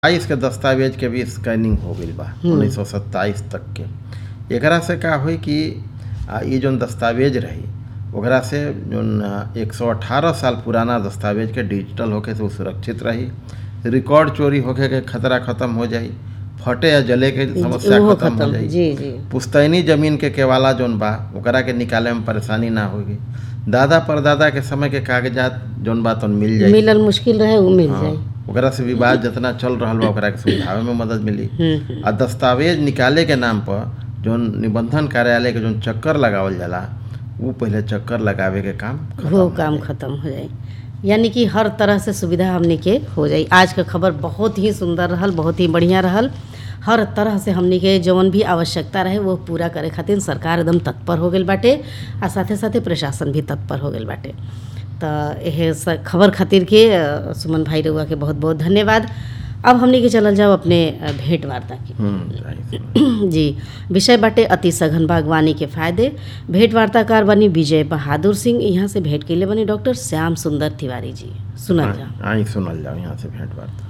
बाईस के दस्तावेज के भी स्कैनिंग हो गईल बा उन्नीस सौ सत्ताईस तक के एकरा से का होई कि आ, ई जौन दस्तावेज रही ओकरा से जौन एक सौ अठारह साल पुराना दस्तावेज के डिजिटल होके से उ सुरक्षित रही रिकॉर्ड चोरी होके के खतरा खत्म हो जाई फटे या जले के समस्या ओहो खत्म हो खत्म जाई जी जी पुश्तैनी जमीन के केवाला जौन बा ओकरा के निकाले में परेशानी ना होगी दादा परदादा के समय के कागजात जौन बा तौन मिल जाई मिलल मुश्किल रहे वो मिल हाँ, जाए ओकरा से विवाद जितना चल रहल बा ओकरा के सुलझावे में मदद मिली हम्म, आ दस्तावेज निकाले के नाम पर जौन निबंधन कार्यालय के जौन चक्कर लगावल जाला उ पहले चक्कर लगावे के काम खत्म वो हो काम जाए। खत्म हो जाए यानी कि हर तरह से सुविधा हमने के हो जाई आज का खबर बहुत ही सुंदर रहल बहुत ही बढ़िया रहल हर तरह से हमने के जौन भी आवश्यकता रहे वो पूरा करे खातिर सरकार एकदम तत्पर हो गई बाटे आ साथे साथे प्रशासन भी तत्पर हो गई बाटे तो यह स- खबर खातिर के अ, सुमन भाई रउआ के बहुत बहुत धन्यवाद अब हमने के चलल जाओ अपने अ, भेंट वार्ता की हम्म, जाहिर सी। जी विषय बाटे अति सघन बागवानी के फायदे भेंट वार्ताकार बनी विजय बहादुर सिंह यहाँ से भेंट के लिए बनी डॉक्टर श्याम सुंदर तिवारी जी सुनल जा हाँ, आई सुनल जाओ यहाँ से भेंट वार्ता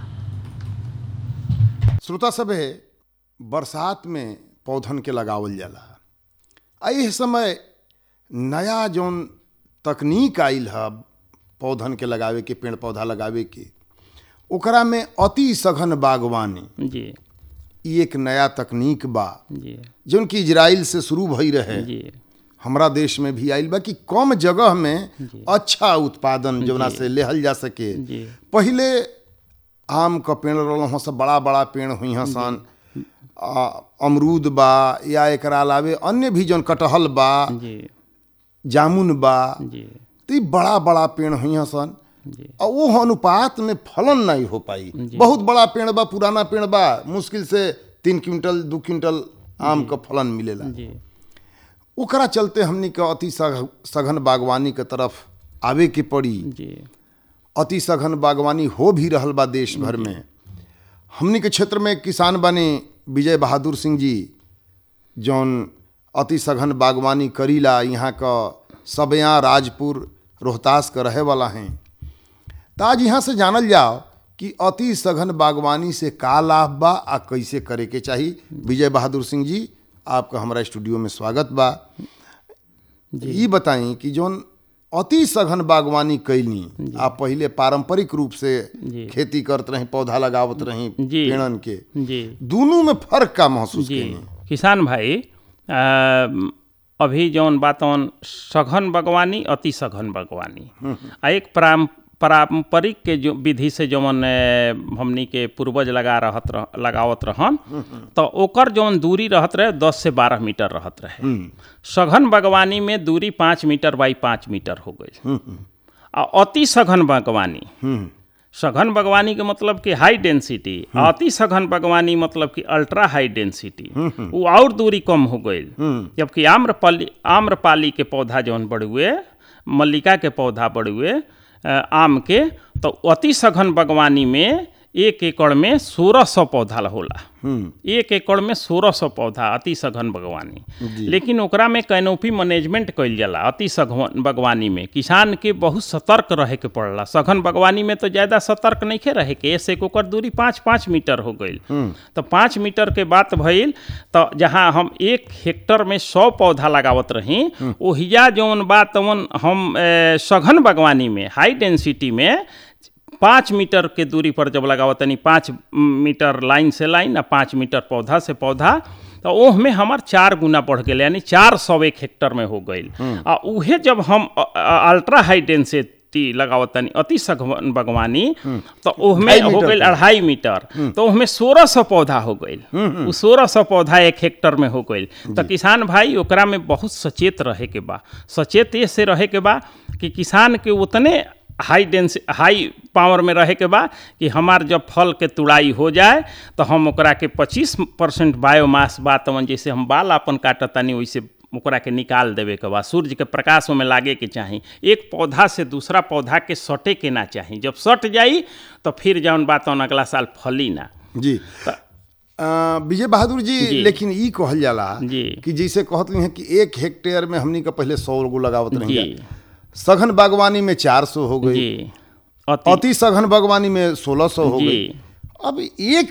श्रोता सभे बरसात में पौधन के लगावल जाला आ एह समय नया जौन तकनीक आइल है पौधन के लगावे के पेड़ पौधा लगावे के ओकरा में अति सघन बागवानी जी ई एक नया तकनीक बा जी जौन कि इजराइल से शुरू भई रहे जी हमरा देश में भी आइल बा कि कम जगह में अच्छा उत्पादन जौना से लेहल जा सके जी पहिले आम क पेड़ रहल सब बड़ा बड़ा पेड़ हुई हैं सन आ, अमरूद बा या एकरा अलावे अन्य भी जौन कटहल बा जी जामुन बा जी तो ई बड़ा बड़ा पेड़ हुई हैं सन जी और वो अनुपात में फलन नहीं हो पाई बहुत बड़ा पेड़ बा पुराना पेड़ बा मुश्किल से तीन क्विंटल दू क्विंटल आम का फलन मिलेला जी ओकरा चलते हमनी के अति सघ- सघन बागवानी के तरफ आवे के पड़ी जी अति सघन बागवानी हो भी रहल बा देश भर में हमनी के क्षेत्र में किसान बने विजय बहादुर सिंह जी जौन अति सघन बागवानी करीला यहाँ का सबया राजपुर रोहतास का रहे वाला हैं तो आज यहाँ से जानल जाओ कि अति सघन बागवानी से का लाभ बा आ कैसे करे के चाही विजय बहादुर सिंह जी आपका हमारा स्टूडियो में स्वागत बा ये बताई कि जौन अति सघन बागवानी कैली आप पहिले पारंपरिक रूप से जी। खेती करत रही पौधा लगावत रही जी। पेड़न के जी दोनों में फर्क का महसूस जी कैनी किसान भाई अ, अभी जौन बातौन सघन बागवानी अति सघन बागवानी आ एक पारं पारंपरिक के जो विधि से जौन अ, हमनी के पूर्वज लगा रहत रह, लगावत रहन तो ओकर जौन दूरी रहत रहे दस से बारह मीटर रहत रहे सघन बागवानी में दूरी पाँच मीटर बाई पाँच मीटर हो गई आ अति सघन बागवानी सघन बागवानी के मतलब कि हाई डेंसिटी अति सघन बागवानी मतलब कि अल्ट्रा हाई डेंसिटी वो और दूरी कम हो गई जबकि आम्रपाली आम्रपाली के पौधा जौन बढ़ुए मल्लिका के पौधा बढ़ुए अ, आम के तो अति सघन बागवानी में एक एकड़ में सोलह सौ पौधा होला एक एकड़ में सोलह सौ पौधा अति सघन बागवानी लेकिन ओकरा में कैनोपी मैनेजमेंट कइल जाला अति सघन बागवानी में किसान के बहुत सतर्क रहे के पड़ला सघन बागवानी में तो ज़्यादा सतर्क नहीं के रहे के ऐसे ओकर दूरी पाँच पाँच मीटर हो गई तो पाँच मीटर के बात भइल तो जहाँ हम एक हेक्टर में सौ पौधा लगावत रही ओहिया जौन बा तवन हम ए, सघन बागवानी में हाई डेंसिटी में पाँच मीटर के दूरी पर जब लगावत तनी पाँच मीटर लाइन से लाइन आ पाँच मीटर पौधा से पौधा तो ओह में हमार चार गुना बढ़ गए यानी चार सौ एक हेक्टर में हो गई आ उहे जब हम अ- अ- अल्ट्रा हाई डेंसिटी लगावत तनी अति सघन बागवानी तो ओह में ढाई हो मीटर गई के। अढ़ाई मीटर तो उसमें सोलह सौ पौधा हो गई उ सोलह सौ पौधा एक हेक्टर में हो गई तो किसान भाई ओकरा में बहुत सचेत रहे के बा सचेत ये से रहे के बा कि किसान के उतने हाई डेंस हाई पावर में रहे के बा कि हमार जब फल के तुड़ाई हो जाए तो हम ओकरा के 25 परसेंट बायोमास बा तवन जैसे हम बाल अपन काटतानी वैसे ओकरा के निकाल देवे के बा सूर्य के प्रकाश में लागे के चाही एक पौधा से दूसरा पौधा के सटे के ना चाही जब सट जाई तो फिर जौन बात अगला साल फली ना जी अ, विजय बहादुर जी, जी। लेकिन ई कहल जाला जी। कि जैसे कहत हैं कि एक हेक्टेयर में हमनी का पहले सौ गो लगावत रही जी सघन बागवानी में चार सौ हो गई जी अति अति सघन बागवानी में सोलह सौ हो जी। गई अब एक